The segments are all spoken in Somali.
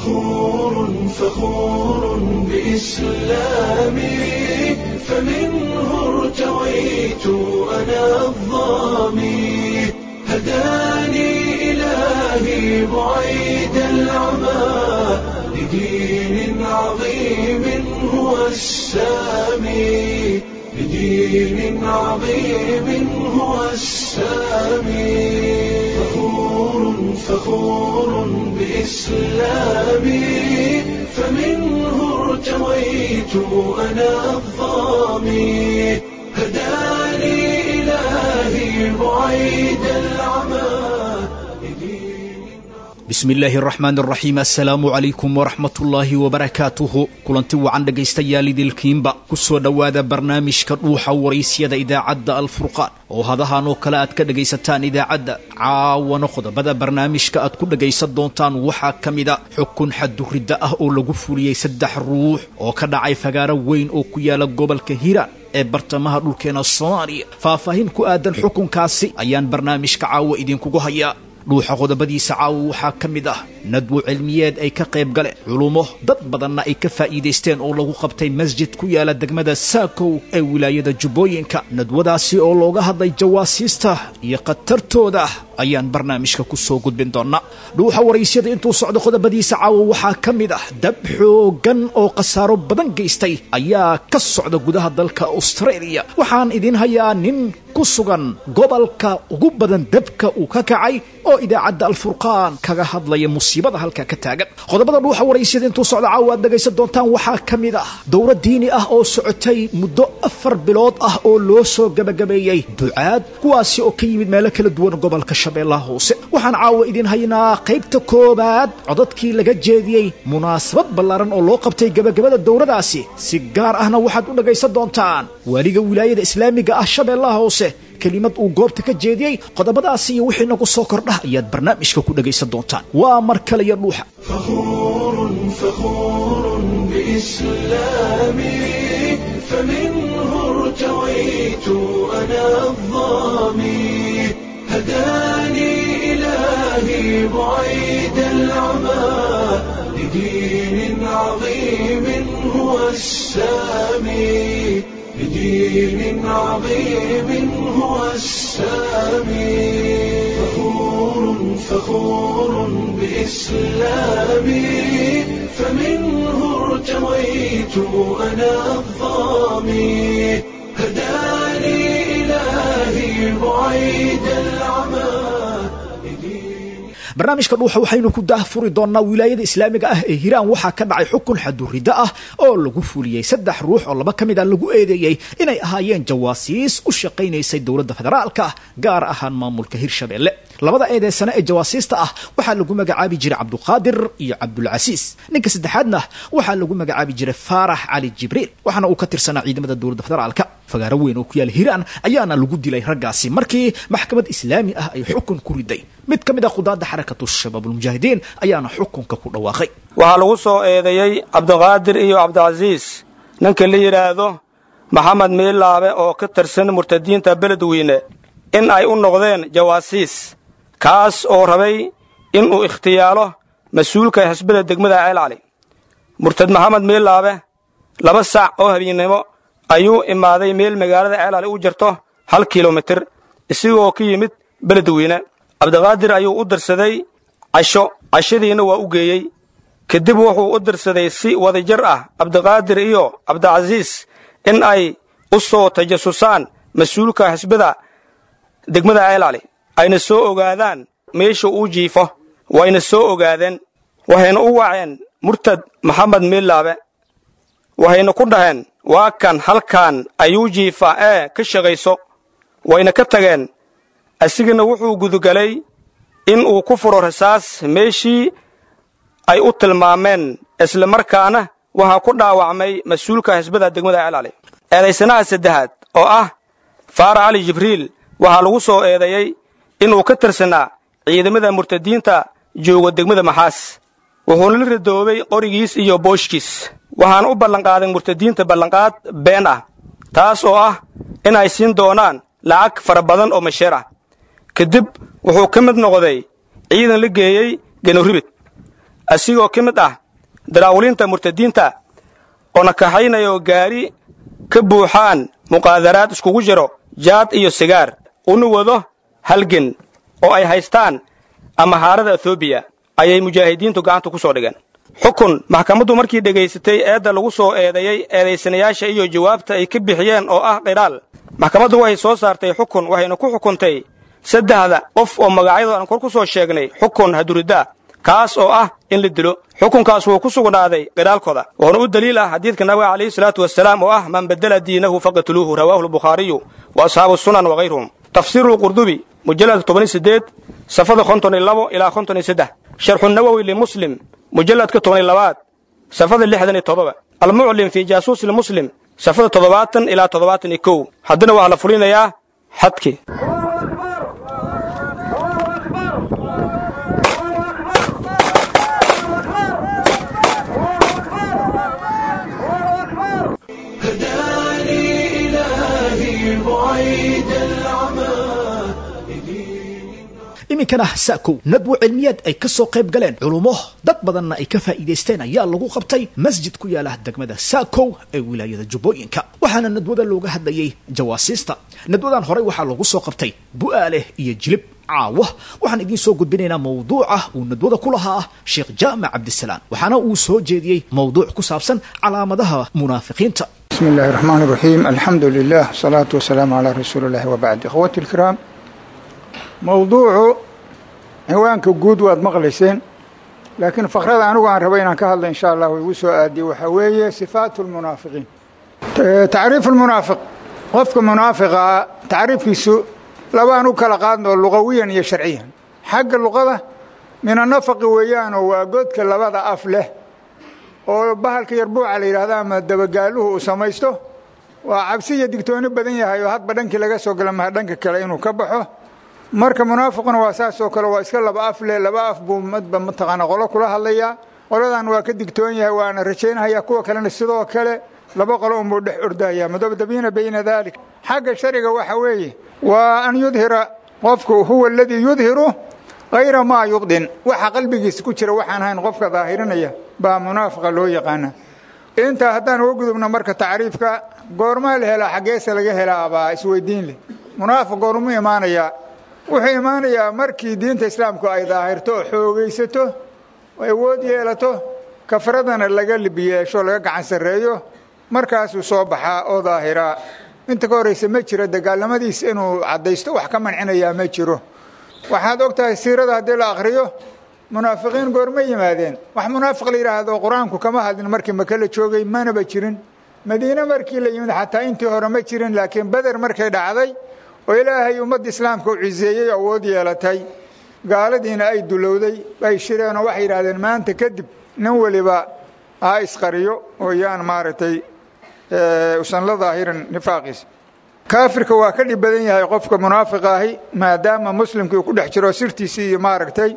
فخور فخور بإسلامي فمنه ارتويت أنا الظامي هداني إلهي بعيد العمى لدين عظيم هو السامي لدين عظيم هو السامي فخور فخور بإسلامي فمنه ارتويت أنا الظامي هداني إلهي بعيد العمى bismi illaahi araxmaan araxiim assalaamu calaykum waraxmatullaahi wabarakaatuhu kulanti wacan dhegaystayaal idilkiinba ku soo dhowaada barnaamijka dhuuxa waraysyada idaacadda alfurqaan oo hadahan oo kale aad ka dhegaysataan idaacadda caawana qodobada barnaamijka aad ku dhegaysan doontaan waxaa ka mida xukun xaduridda ah oo lagu fuliyey saddex ruux oo ka dhacay fagaaro weyn oo ku yaala gobolka hiiraan ee bartamaha dhulkeena soomaaliya faahfaahin ku aadan xukunkaasi ayaan barnaamijka caawa idinkugu hayaa dhuuxa qodobadiisa caawa waxaa ka mid ah nadwo cilmiyeed ay ka qayb galeen culummo dad badanna ay ka faa'iidaysteen oo lagu qabtay masjid ku yaala degmada saakow ee wilaayada jubbooyinka nadwadaasi oo looga hadlay jawaasiista iyo khatartooda ayaan barnaamijka ku soo gudbin doonnaa dhuuxa waraysyada intuu socdo qodobadiisa caawa waxaa ka mid ah dab xoogan oo khasaaro badan geystay ayaa ka socda gudaha dalka australia waxaan idiin hayaa nin ku sugan gobolka ugu badan dabka uu ka kacay oo idaacadda alfurqaan kaga hadlaya musiibada halkaa ka taagan qodobada dhuuxa waraysyada intuu socdo caawa aad dhegaysan doontaan waxaa ka mid ah dowlad diini ah oo socotay muddo afar bilood ah oo loo soo gabagabeeyey ducaad kuwaasi oo ka yimid meelo kala duwan gobolka shabeellaha hoose waxaan caawa idin haynaa qaybta koobaad codadkii laga jeediyey munaasabad ballaaran oo loo qabtay gabagabada dowladaasi si gaar ahna waxaad u dhagaysan doontaan waaliga wilaayada islaamiga ah shabeellaha hoose kelimad uu goobta ka jeediyey qodobadaasi iyo wixii nagu soo kordhah ayaad barnaamijka ku dhagaysan doontaan waa mar kale iyo dhuuxa فخور فخور بإسلامي فمنه ارتويت أنا الظامي هداني إلهي بعيد العمى لدين عظيم هو السامي لدين عظيم هو السامي فخور فخور بإسلامي فمنه ارتويت أنا الظامي هداني إلهي بعيد العمى barnaamijka dhuuxa waxaynu ku daahfuri doonnaa wilaayada islaamiga ah ee hiiraan waxaa ka dhacay xukun xaduriddo ah oo lagu fuliyey saddex ruux oo laba ka mid a lagu eedeeyey inay ahaayeen jawaasiis u shaqaynaysay dowladda federaalka gaar ahaan maamulka hirshabeelle labada eedeysane ee jawaasiista ah waxaa lagu magacaabi jiray cabduqaadir iyo cabdulcasiis ninka saddexaadna waxaa lagu magacaabi jiray faarax cali jibriil waxaana uu ka tirsanaa ciidamada dowladda federaalka fagaaro weyn oo ku yaala hiiraan ayaana lagu dilay raggaasi markii maxkamad islaami ah ay xukun ku riday mid ka mid a qudaadda xarakatu shabaabulmujaahidiin ayaana xukunka ku dhawaaqay waxaa lagu soo eedeeyey cabdiqaadir iyo cabdicasiis ninka la yidhaahdo maxamed miilaabe oo ka tirsan murtadiinta beledweyne in ay u noqdeen jawaasiis kaas oo rabay inuu ikhtiyaalo mas-uulka xisbada degmada ceelcali murtad maxamed miilaabe laba sac oo habeennimo ayuu imaaday meel magaalada ceelcali u jirto hal kilomitir isigoo ka yimid beledweyne cabdiqaadir ayuu u dirsaday casho cashadiina waa u geeyey kadib wuxuu u dirsaday si wadajir ah cabdiqaadir iyo cabdicasiis in ay u soo tajasusaan mas-uulka xisbada degmada ceelcali ayna soo ogaadaan meesha uu jiifo wayna soo ogaadeen waxayna u waceen murtad maxamed miilaabe waxayna ku dhaheen waa kan halkan ayuu jiifaa ee ka shaqayso wayna ka tageen asigana wuxuu gudugalay in uu ku furo rasaas meeshii ay u tilmaameen isla markaana waxaa ku dhaawacmay mas-uulka xisbada degmada ceelcali eedaysanaha saddexaad oo ah faarax cali jibriil waxaa lagu soo eedeeyey inuu ka tirsanaa ciidamada murtadiinta jooga degmada maxaas wuxuuna la radoobay qorigiis iyo booshkiis waxaana u ballanqaaday murtadiinta ballanqaad been ah taas oo ah inay siin doonaan lacag fara badan oo masheer ah kadib wuxuu ka mid noqday ciidan la geeyey genoribid asigoo ka mid ah daraawulinta murtadiinta oo nakaxaynaya oo gaari ka buuxaan muqaadaraad iskugu jiro jaad iyo sigaar una wado halgen oo ay haystaan amahaarada ethoobiya ayay mujaahidiintu gacanta ku soo dhigeen xukun maxkamaddu markii dhegaysatay eedda lagu soo eedeeyey eedaysanayaasha iyo jawaabta ay ka bixiyeen oo ah qiraal maxkamaddu waxay soo saartay xukun waxayna ku xukuntay saddexda qof oo magacyadooda aan kor ku soo sheegnay xukun haduriddaa kaas oo ah in la dilo xukunkaas wuu ku sugnaaday qiraalkooda wuxuuna u daliil ah xadiidka nabiga calayhi salaatu wasalaam oo ah man badela diinahu faqatuluuhu rawaahu albukhaariyu wa ashaabu sunan wakayruhum tafsiiru lqurdubi mujalladka toban iyo siddeed safada konton iyo labo ilaa konton iyo saddex sharxu nawowi limuslim mujalladka toban iyo labaad safada lixdan iyo toddoba almuclim fii jaasuusi lmuslim safada toddobaatan ilaa toddobaatan iyo kow haddana waxaa la fulinayaa xadkii هداني إلهي بعيد العمى iminkana saakow nadwo cilmiyeed ay ka soo qayb galeen culummo dad badanna ay ka faa'iidaysteen ayaa lagu qabtay masjid ku yaala degmada saakow ee wilaayada jubbooyinka waxaana nadwada looga hadlayay jawaasiista nadwadan horey waxaa lagu soo qabtay bu'aale iyo jilib caawa waxaan idiin soo gudbinaynaa mawduuca uu nadwada ku lahaa ah sheekh jaamac cabdisalaan waxaana uu soo jeediyey mawduuc ku saabsan calaamadaha munaafiqiinta بسم الله الرحمن الرحيم الحمد لله والصلاة والسلام على رسول الله وبعد إخوتي الكرام موضوع ciwaanka guud waad maqlayseen laakiin fakrada anigu aan raba inaan ka hadla insha allah igu soo aadiye waxaa weeye sifaat lmunaafiqiin tacriif lmunaafiq qofka munaafiqaa tacriifkiisu labaan u kala qaadnoo luqawiyan iyo sharciyan xagga luqada min anafaqi weeyaanoo waa godka labada af leh oo bahalka yarbuuca la yidhahda ama dabagaaluhu uu samaysto waa cabsi iyo digtooni badan yahay oo hadba dhankii laga soo gala maha dhanka kale inuu ka baxo marka munaafiquna waa saasoo kale waa iska laba af leh laba af buu madba mataqaana qolo kula hadlayaa qoladan waa ka digtoon yahay waana rajaynhayaa kuwa kalena sidoo kale laba qolo unbuu dhex ordaya mudabdabiina bayna dalik xagga shariga waxa weeye waa an yudhira qofku huwa aladii yudhiru hayra maa yubdin waxa qalbigiisa ku jira waxaan ahayn qofka daahirinaya baa munaafiqa loo yaqaana intaa haddaan uga gudubno marka tacriifka goormaa la helaa xaggeese laga helaa baa isweydiin leh munaafiq goormuu imaanayaa wuxuu imaanayaa markii diinta islaamku ay daahirto oo xoogaysato oo awood yeelato kafradana laga libiyeesho laga gacan sarreeyo markaasuu soo baxaa oo daahiraa inta ka horraysa ma jiro dagaalamadiisa inuu caddaysto wax ka mancinayaa ma jiro waxaad og tahay siirada haddii la akhriyo munaafiqiin goorma yimaadeen wax munaafiq la yidhaahdo qur-aanku kama hadlin markii maka la joogay manaba jirin madiine markii la yimid xataa intii hore ma jirin laakiin beder markay dhacday oo ilaahay ummadda islaamka u ciseeyey awood yeelatay gaaladiina ay dulowday ay shireen oo waxay yidhahdeen maanta kadib nin weliba ha isqariyo oo yaan maaragtay usan la daahirin nifaaqiisa kaafirka waa ka dhib badan yahay qofka munaafiqa ahi maadaama muslimkii uu ku dhex jiro sirtiisii iyo maaragtay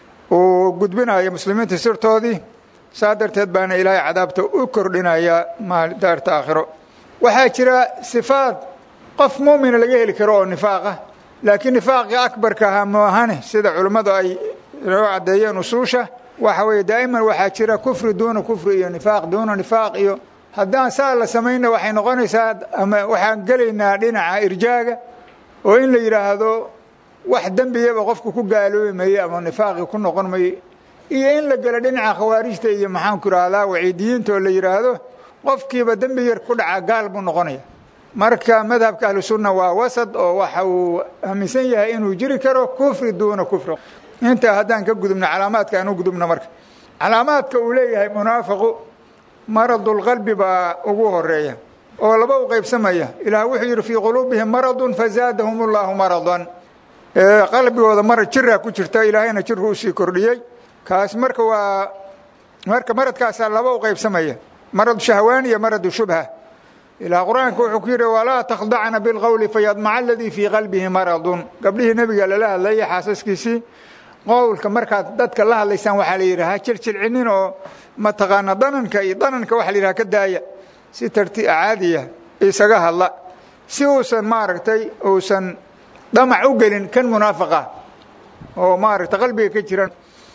uu gudbinayo muslimiinta sirtoodii saa darteed baana ilaahay cadaabta u kordhinaya daarta aakhiro waxaa jira sifaad qof muumina laga heli karo oo nifaaqa laakiin nifaaqii akbarka ahaa maahane sida culimmadu ay noo caddeeyeen usuusha waxa weeye daa'iman waxaa jira kufri duuna kufri iyo nifaaq duuna nifaaq iyo haddaan saa la samayna waxay noqonaysaa ama waxaan gelaynaa dhinaca irjaaga oo in la yidhaahdo wax dembiyaba qofku ku gaaloobi maye ama nifaaqii ku noqon maye iyo in la gelo dhinaca khawaarijta iyo maxaanku idhahdaa waciidiyiinta oo la yidhaahdo qofkiiba dembi yar ku dhaca gaal buu noqonaya marka madhabka ahlusunna waa wasad oo waxa uu aaminsan yahay inuu jiri karo kufri duuna kufri intaa haddaan ka gudubno calaamaadka aan u gudubno marka calaamaadka uu leeyahay munaafiqu maradulqalbi baa ugu horeeya oo laba u qaybsamaya ilaah wuxuu yidhi fii quluubihim maradun fazaadahum ullahu maradan qalbigooda marad jiraa ku jirta ilaahayna jirku usii kordhiyey kaas marka waa marka maradkaasaa laba u qaybsamaya marad shahwaan iyo maradu shubha ilaa qur-aanka wuxuu ku yidhi walaa takhdacna bilqowli fayadmaca aladii fii qalbihi maradun gabdhihii nebiga lala hadlayay xaasaskiisii qowlka markaad dadka la hadlaysaan waxaa la yidhi ha jiljilcinin oo mataqaana dananka iyo dananka waxa la yidhaha ka daaya si tarti caadiya isaga hadla si uusan maaragtay uusan damac u gelin kan munaafiqa oo maaragtay qalbiga ka jiran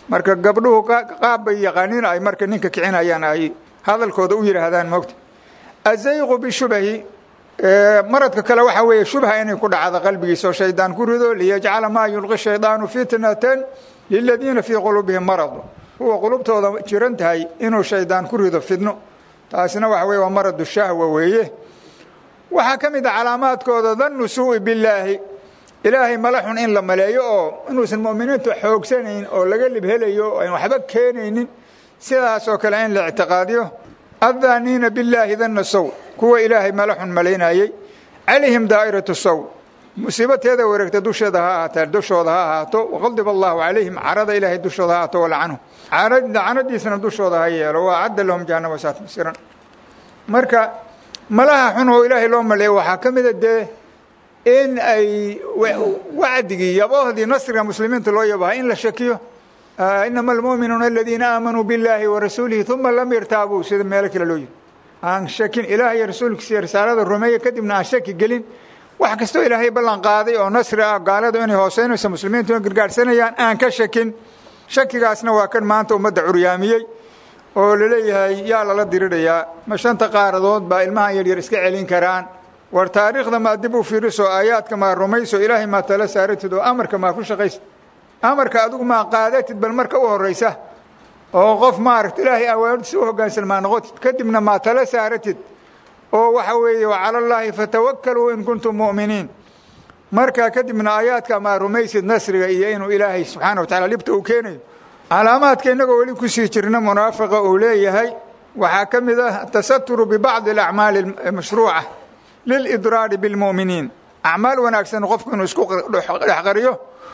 marka gabdhuhu qaab bay yaqaaniin ay marka ninka kicinayaan ay hadalkooda u yidhaahdaan moogta azayqu bishubahi maradka kale waxaa weeye shubha inay ku dhacdo qalbigiisa oo shaydaan ku rido liyajcala maa yulqi shaydaanu fitnatan liladiina fii quluubihim marad kuwa qulubtooda jiran tahay inuu shaydaan ku rido fidno taasina waxa weye waa maradu shahwa weeye waxaa ka mid a calaamaadkooda dannu suu'i billaahi ilaahay mala xun in la maleeyo oo inuusan mu'miniintu xoogsanayn oo laga lib helayo oo ayn waxba keenaynin sidaas oo kale in la ictiqaadiyo addaaniina billaahi danna sow kuwa ilaahay mala xun malaynayey calayhim daa'iratu sow musiibateeda wareegta dusheeda ha ahaataa dushooda ha ahaato waqadiba allahu calayhim carada ilaahay dushooda ha ahaato walacanhum lacanadiisana dushooda ha yeelo wa acadda lahum jahannama saat masiran marka malaha xun oo ilaahay loo maleeyo waxaa ka mida dee in ay wacdigii yaboohdii nasriga muslimiinta loo yabaha in la shakiyo inama almu'minuuna aladiina aamanuu biاllaahi warasuulihi uma lam yartaabuu sida meelo kale loo yiri aan shakin ilaah iyo rasuulkiisa iyo risaalada rumeeya kadibna aan shaki gelin wax kastoo ilaahay ballan qaaday oo nasri ah gaaladu inay hooseynayso muslimiintu in gargaarhsanayaan aan ka shakin shakigaasna waa kan maanta ummadda curyaamiyey oo laleeyahay yaa lala dirirhayaa ma shanta qaaradood baa ilmahan yaryar iska celin karaan war taariikhda maa dib u fiiriso aayaadka maa rumayso ilaahay maa tala saaratid oo amarka maa ku shaqaysid amarka adigu maa qaadatid bal marka u horraysa oo qof maaragta ilaahay awaardiisa u hoggaansan maa noqotid kadibna maa tala saaratid oo waxa weeye wacala allaahi fatawakkaluu in kuntum mu'miniin markaa kadibna aayaadka maa rumaysid nasriga iyo inuu ilaahay subxaana wa tacala dhibta uu keenayo calaamaadka innagoo weli kusii jirna munaafiqa uu leeyahay waxaa ka mid ah tasaturu bibacdi alacmaali mashruuca lilidraari bilmu'miniin acmaal wanaagsan qofku inuu isku dhexqariyo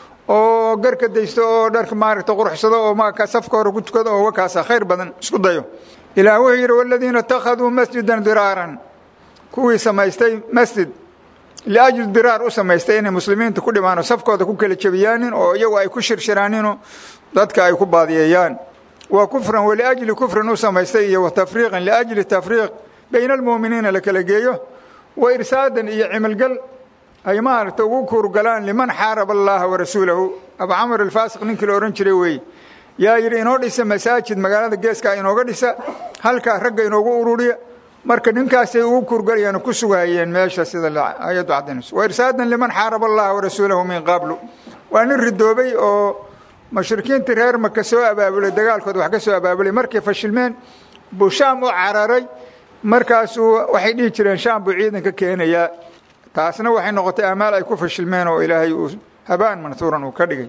oo garka daysto oo dharka maaragta quruxsado oo maka safka hore ku tukado oo wakaasa khayr badan isku dayo ilaah wuxuu yidhi waladiina itakhaduu masjidan diraaran kuwii samaystay masjid liajli diraar u samaystay inay muslimiinta ku dhimaan oo safkooda ku kala jebiyaanin oo iyagu ay ku shirshiraaninoo dadka ay ku baadiyeeyaan wa kufran waliajli kufrin u samaystay iyo wa tafriiqan liajli tafriiq bayna almu'miniina la kala geeyo wa irsaadan iyo cimalgal ay maaragta ugu kuurgalaan liman xaaraba allaha warasuulahu abu camr alfaasiq ninkii la odhan jiray weeye yaa yidhi inoo dhisa masaajid magaalada geeskaa inooga dhisa halkaa ragga inoogu ururiya marka ninkaasay ugu kuurgalayeen oo ku sugahayeen meesha sida ayaddu caddaynayso wa irsaadan liman xaaraba allaha warasuulahu min qablu waa nin ridoobay oo mushrikiintii reer maka soo abaabulay dagaalkooda wax ka soo abaabulay markay fashilmeen buu shaam u cararay markaasuu waxay dhihi jireen shaam buu ciidanka keenayaa taasna waxay noqotay amaal ay ku fashilmeen oo ilaahay uu habaan manhuuran uu ka dhigay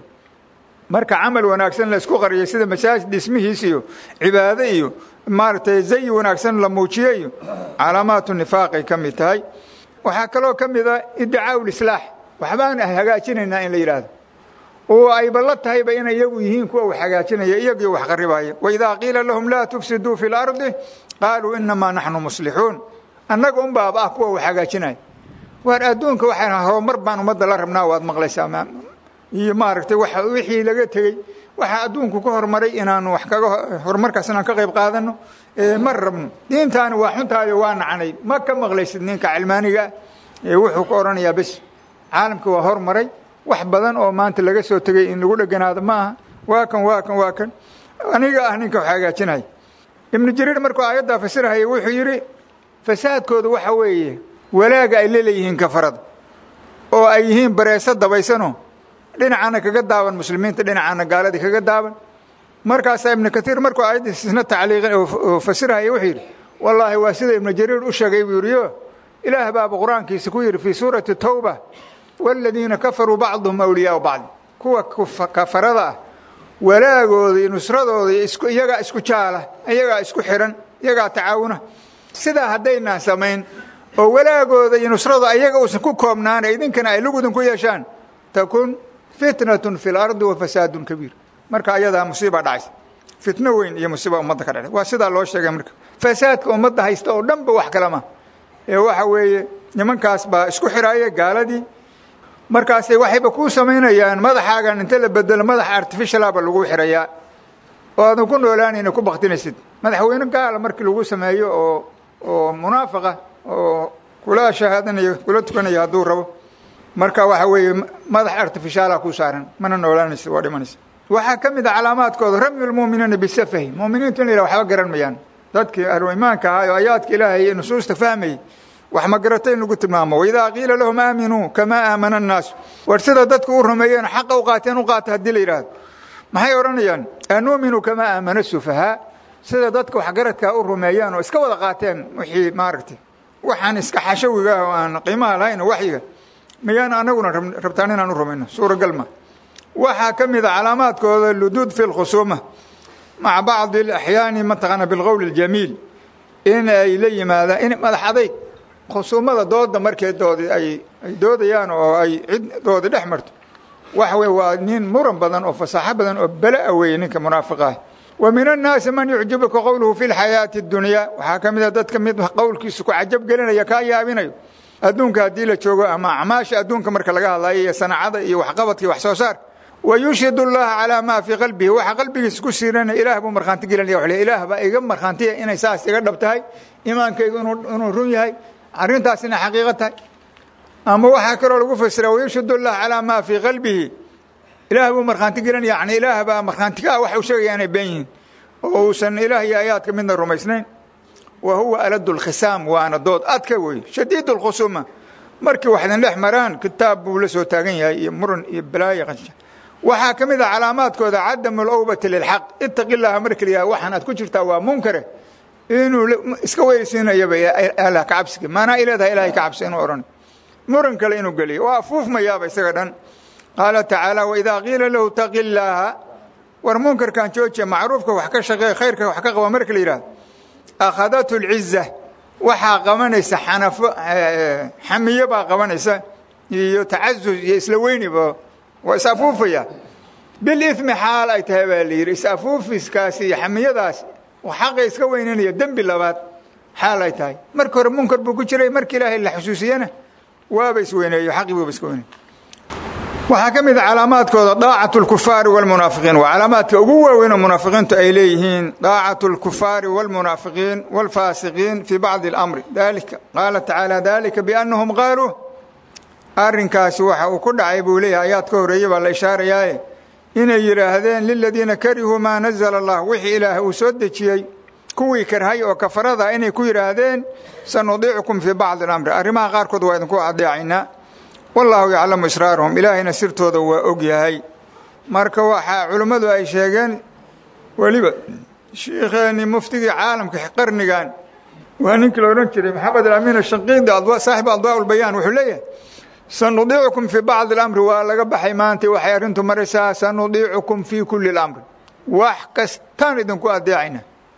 marka camal wanaagsan la isku qariyay sida masaajid dhismihiis iyo cibaado iyo maaragtay zayi wanaagsan la muujiyo iyo calaamaatu nifaaqay ka mid tahay waxaa kaloo ka mid a iddicaau lislaax waxbaan hagaajinaynaa in la yidhaahdo oo ayba la tahayba inay iyagu yihiin kuwa wax hagaajinaya iyagii wax qaribaya waidaa qiila lahum laa tufsiduu fi lardi qaaluu inamaa naxnu muslixuun annaga un baaba ah kuwa wax hagaajinaya waar adduunka waxaan horumar baan ummadda la rabnaa waad maqlaysaa iyo maaragtay wa wixii laga tegey waxaa adduunku ka horumaray inaanu wax kaga horumarkaas inaan ka qayb qaadano ma rabno diintaani waa xuntaayo waa nacnay ma ka maqlaysid ninka cilmaaniga ee wuxuu ka odhanayaa bes caalamka waa hormaray wax badan oo maanta laga soo tegey in lagu dheganaado ma aha waa kan waa kan waa kan aniga ah ninka wax hagaajinaya ibnu jariir markuu aayaddaa fasirhaya wuxuu yidhi fasaadkooda waxa weeye walaaga ay leleeyihiin kafarada oo ay yihiin bareeso dabaysano dhinacana kaga daaban muslimiinta dhinacana gaaladii kaga daaban markaasaa ibnu kaiir markuu aayaddiis isna tacliiqin oo fasirhaya wuxuu yidhi wallaahi waa sida ibnu jariir u sheegay buu yidhi o ilaah baaba qur-aankiisa ku yidhi fii suurati tawba waaladiina kafaruu bacduhum awliyaau bacdi kuwa kafarada ah walaagooda iyo nusradooda iyagaa isku jaala iyagaa isku xihan iyagaa tacaawuna sidaa haddaynaan samayn oo walaagooda iyo nusrada ayaga uusan ku koobnaana idinkana ay lugudin ku yeeshaan takun fitnatun fi lardi wa fasaadun kabiir marka ayadaa musiiba dhacaysa fitno weyn iyo musiiba ummadda ka dhacay waa sidaa loo sheegay marka fasaadka ummadda haysta oo dhan ba wax kalama ee waxa weeye nimankaas baa isku xiraaya gaaladii markaasay waxayba kuu samaynayaan madaxaagan inta la bedelo madax artificialaba lagu xirayaa oo aadan ku noolaanayna ku baktinaysid madaxweyne gaala markii lagu sameeyo oo oo munaafaqa oo kula shahaadanayo kula tukanaya hadduu rabo marka waxa weeye madax artificiala ku saaran mana noolaanaysa waa dhimanaysa waxaa ka mid a calaamaadkooda ramyu lmu'miniina bisafahi mu'miniintu in la yidhah waxba garan mayaan dadkii ahlu iimaanka ahaa oo ayaadka ilaahay iyo nusuusta fahmayay wax ma garata in lagu tilmaamo waidaa qiila lahum aaminuu kamaa aamana annaasu war sida dadku u rumeeyeen xaqa u qaateen u qaata haddii la yidhaahdo maxay odhanayaan anuuminu kamaa aamana sufahaa sida dadka waxgaradkaa u rumeeyaan oo iska wada qaateen wixii maaragtay waxaan iska xashawiga ah oo aan qiimaha lahayn oo waxyiga miyaan anaguna rabtaan inaan u rumayno suuragal ma waxaa ka mid a calaamaadkooda luduud fi lkhusuuma maca bacdi alaxyaani mataqaana bilqowl اljamiil in ay la yimaadaan in madax adayg khusuumada dooda markee doodi ay ay doodayaan oo ay ciddoodi dhex marto waxa wey waa nin muran badan oo fasaaxo badan oo bela aweye ninka munaafiqaah wa min annaasi man yucjibuka qowluhu fi lxayaati اdunyaa waxaa ka mid a dadka mid qowlkiisa ku cajab gelinaya kaa yaabinayo adduunka haddii la joogo ama acmaasha adduunka marka laga hadlayo iyo sanacada iyo waxqabadka iyo wax soo saarka wayushhid اllaha calaa maa fii qalbihi waxa qalbigiisa ku siiranaya ilaah buu markhaanti gelinaya w ilaah baa iga markhaantiya inay saas iga dhab tahay imaankaygu inuu run yahay arrintaas inay xaqiiqo tahay ama waxaa kaloo lagu fasira wayushhid اllah calaa maa fii qalbihi ilaah buu markhaanti gelinaya yani ilaah baa markhaanti ka ah waxa uu sheegaya inay been yihiin oo uusan ilaah iyo aayaadka midna rumaysnayn wa huwa alad اlkhisaam waana dood adka wey shadiid اlkhusuuma markii wax idin dhex maraan kitaab buu la soo taagan yahay iyo muran iyo balaayo waxaa ka mid a calaamaadkooda cadamu alawbati lilxaq itaqi llaha marka layaha waxaan aad ku jirtaa waa munkare inuu iska weyrsiinayaba allah ka cabsiga maanaa ay leedahay ilahay ka cabsi inuu odhan muran kale inuu geliyo waa afuufmayaaba isaga dhan qaala tacaala waidaa qiila lahu taqi llaaha war munkarkan joojiya macruufka wax ka shaqeey khayrka wax ka qaba marka la yidhahdo akhadatu lciza waxaa qabanaysa xanafo xamiyo baa qabanaysa iyo tacazuz iyo isla weyniba waa is afuufaya bilimi xaal ay tahay baa la yidhi is afuufiskaasi iyo xamiyadaas xaqa iska weynanaya dembi labaad xaal ay tahay marka hore munkar buu ku jiray marka ilaahay la xusuusiyena waaba isweyneeyo xaqii buuba iska weynay waxaa ka mid a calaamaadkooda daacat اlkufaari wاlmunaafiqiin waa calaamaadka ugu waaweynoo munaafiqiintu ay leeyihiin daacat اlkufaari wاlmunaafiqiin wاlfaasiqiin fii bacdi اlamri dalika qaala tacaala dalika biannahum qaaluu arrinkaasi waxa uu ku dhacay buu leeyahay ayaad ka horeeye baa la ishaarayaaye inay yidhaahdeen liladiina karihuu maa nazla allah wixii ilaah uu soo dejiyey kuwii karhay oo kafarada inay ku yidhaahdeen sanudiicukum fii bacdi اlamri arrimaha qaarkood waa idinku adeecaynaa wallaahu yaclamu israarahum ilaahayna sirtooda waa og yahay marka waxaa culimmadu ay sheegeen weliba shiikheeni muftigii caalamka qarnigan waa ninkii la odhan jiray maxamed alamin ashanqiidi saaxibu adwaa ulbayaan wuxuu leeyahay sanudiicukum fii bacdi اlamri waa laga baxay maanta waxay arrintu maraysaa sanudiicukum fii kuli اlamri wax kastaan idinku adeecayna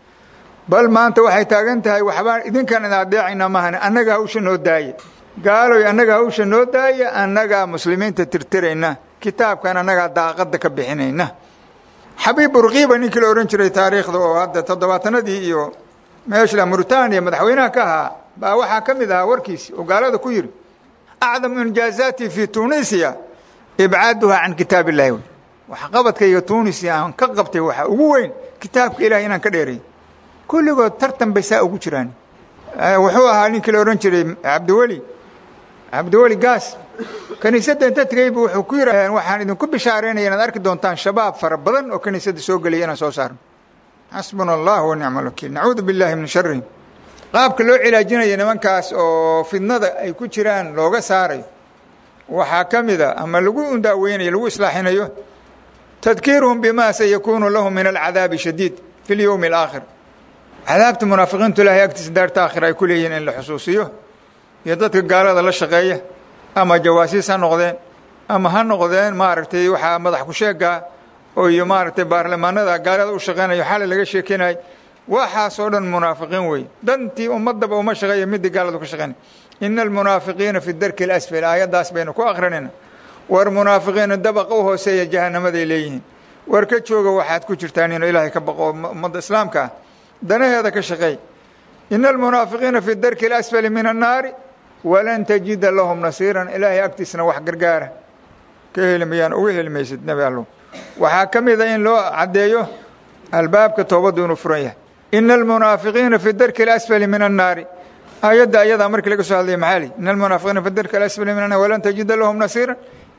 bal maanta waxay taagan tahay waxbaan idinkaan idin adeecayna maahan annaga hawsha noo daaya gaaloy annaga hawsha noo daaya annagaa muslimiinta tirtirayna kitaabkan annagaa daaqadda ka bixinayna xabiib burkiiba ninkii la odhan jiray taariikhda oo hadda toddobaatanadii iyo meeshla muritaaniya madaxweynaha ka ahaa baa waxaa ka mid ahaa warkiisi oo gaalada ku yidhi acdamu injaazaati fii tunisiya ibcaaduhaa can kitaab illahi wey waxqabadkayga tunisiya aan ka qabtay waxaa ugu weyn kitaabka ilahay inaan ka dheeray kulligood tartan bay saa ugu jiraan wuxuu ahaa ninkii la odhan jiray cabdiweli cabdiweli gaas kiniisadda inta tegeybu wuxuu ku yidhaaheen waxaan idinku bishaaraynaya inaad arki doontaan shabaab fara badan oo kiniisadda soo gelaya inaan soo saarno xasbuna allah wa nicma alwakiil nacuudu billahi min sharihim qaabka loo cilaajinayo nimankaas oo fidnada ay ku jiraan looga saarayo waxaa ka mid a ama lagu undaaweynayo lagu islaaxinayo tadkiiruhum bima sayakuunu lahum min alcadaabi shadiid fi اlyowmi alaakhir cadaabta munaafiqiintu ilaahay agtiisa daarta aakhira ay ku leeyihiin in la xusuusiyo iyo dadka gaalada la shaqeeya ama jawaasiis ha noqdeen ama ha noqdeen maaragtay waxaa madax ku sheegaa oo iyo maaragtay baarlamaanada gaalada u shaqeynayo xalay laga sheekeynay waxaasoo dhan munaafiqiin wey dantii ummadaba uma shaqeeya midii gaaladu ka shaqeynay ina almunaafiqiina fi darki اlasfal aayaddaas baynu ku akrinayna war munaafiqiina dabaqa u hooseeya jahannamaday leeyihiin war ka jooga waxaad ku jirtaan inuu ilaahay ka baqo ummadda islaamka ah danaheeda ka shaqeey ina almunaafiqiina fi darki اlasfali min annaari walan tajida lahum nasiiran ilaahay agtiisna wax gargaara ka heli mayaan uga heli maysid nebi allow waxaa ka mida in loo caddeeyo albaabka toobaddu inuu furan yahay ina almunaafiqiina fi darki اlasfali min annaari aayadda ayadaa markii laga soo hadlaya maxaa li ina almunaafiqiina fi darki alasfali min annaari walan tajida lahum nasiiran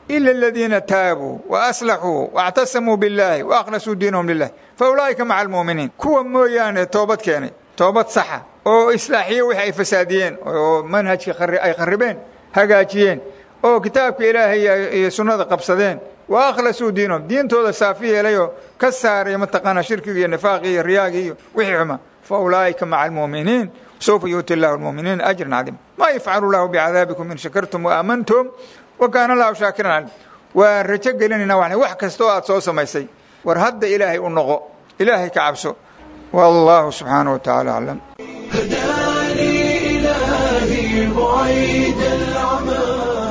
ila aladiina taabuu wa aslaxuu waاctasamuu biاllaahi wa akhlasuu diinahum lilah fa ulaa'ika maca almu'miniin kuwa mooyaane toobad keenay toobad saxa oo islaaxiye wixii ay fasaadiyeen oo manhajka ay kharibeen hagaajiyeen oo kitaabka ilaahay iyo sunnada qabsadeen wa akhlasuu diinahum diintooda saafi yeelayoo ka saaray mataqaanaa shirkiga iyo nifaaqii iyo riyaagii iyo wixii xuma fa ulaa'ika maca almu'miniin sawfa yuuti allahu almu'miniina ajran cadiima maa yafcalu llahu bicadaabikum in shakartum waamantum wa kaana allahu shaakiran calim waa rajo gelinayna wa wax kastoo aad soo samaysay war hadda ilaahay u noqo ilaahay ka cabso wallahu subxaanaه wa taعala aclam هداني إلهي بعيد العمى